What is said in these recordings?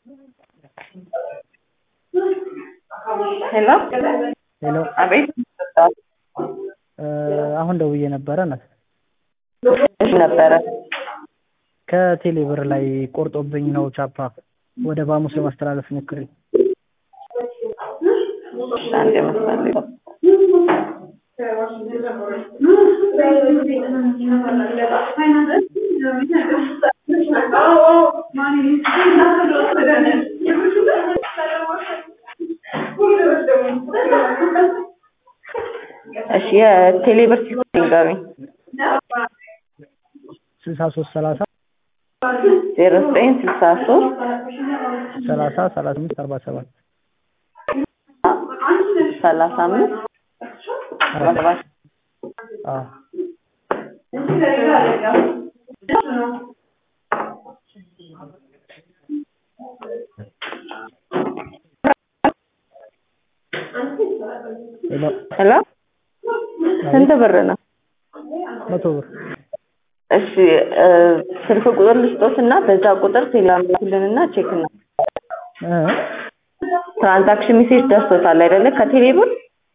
ሄሎ ሄሎ አቤት አሁን ደውዬ ነበረ ናት እሺ ነበረ ከቴሌ ብር ላይ ቆርጦብኝ ነው ቻፓ ወደ ባሙስ ለማስተላለፍ ሞክሬ አንድ መስመር ላይ እሺ የቴሌ ብር ሲሆን ንገሩኝ ስልሳ ሶስት ሰላሳ ዜሮ ዘጠኝ ስልሳ ሶስት ሰላሳ ሰላሳ አምስት አርባ ሰባት ሰላሳ አምስት አርባ ሰባት አዎ ሄሎ ሄሎ ስንት ብር ነው? መቶ ብር እሺ ስልክ ቁጥር ልስጦት እና በዛ ቁጥር ቴሌግራም ላኩልንና ቼክ እና እ ትራንዛክሽን ሜሴጅ ደርሶታል አይደለ? ከቴሌ ብር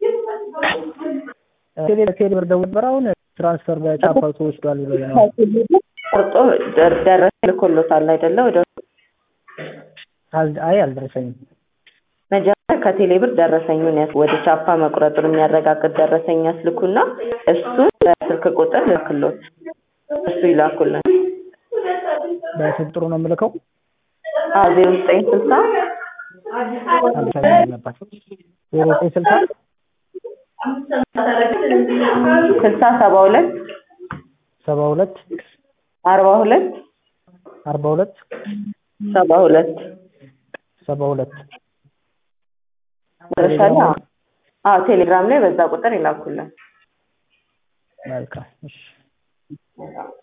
ቴሌ ቴሌ ብር ደውል ነበር አሁን ትራንስፈር በቻፓ ተወስዷል ብሎ ነው ቆርጦ ደረሰ ልኮሎታል አይደለ? ወደ አል- አይ አልደረሰኝም መጀመሪያ ከቴሌ ብር ደረሰኙን ያስ ወደ ቻፓ መቁረጡን የሚያረጋግጥ ደረሰኝ ያስልኩና እሱን በስልክ ቁጥር ልክሎት እሱ ይላኩልን። በስልክ ጥሩ ነው የምልከው አዎ ዜሮ ዘጠኝ ስልሳ አልደረሰኝም አለባት ዜሮ ዘጠኝ ስልሳ ስልሳ ሰባ ሁለት ሰባ ሁለት አርባ ሁለት አርባ ሁለት ሰባ ሁለት ሰባ ሁለት መጨረሻ ላይ አዎ አዎ ቴሌግራም ላይ በዛ ቁጥር ይላኩልን። መልካም እሺ